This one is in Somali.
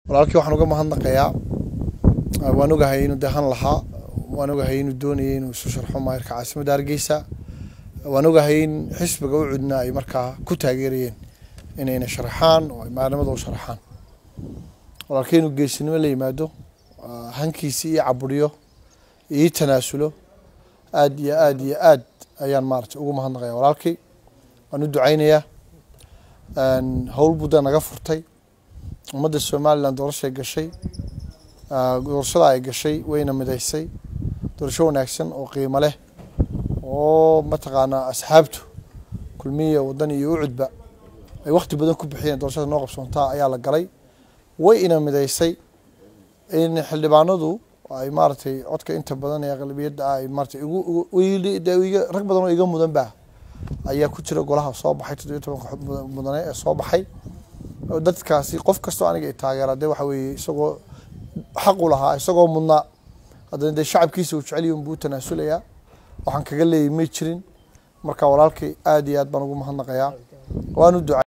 walaalkii waxaan uga mahadnaqayaa waan ogahay inuu dehan lahaa waan ogahay inuu doonayay inuu isu sharxo maayirka caasimadda hargeysa waan ogahay in xisbiga u cudna ay markaa ku taageerayeen inayna sharaxaan oo ay maalimada u sharaxaan walaalkii inuu geesinimo la yimaado hankiisi ii caburiyo ii tanaasulo aad iyo aad iyo aad ayaan maaragtay ugu mahadnaqaya walaalkii waan u ducaynayaa howl budda naga furtay ummadda somalilan doorashay gashay doorashada ay gashay wayna midaysay doorasho wanaagsan oo qiimo leh oo mataqaanaa asxaabtu kulmiya wadan iyo ucudba ay wakti badan ku bixiyeen doorashada noo qabsoontaa ayaa la galay way ina midaysay in xildhibaanadu ay maaragtay codka inta badan ee aqlabiyadda ah ay maaragtay igu rag badan oo iga mudan ba ayaa ku jira golaha soo baxay toddobiyo tobanka mudane ee soo baxay dadkaasi qof kastoo aniga i taageera dee waxa weeye isagoo xaq u lahaa isagoo mudnaa haddana dee shacabkiisa uu jecel yahi unbuu tanaasulayaa waxaan kaga leeyay may jirin marka walaalkay aad iyo aad baan ugu mahadnaqayaa waan u ducay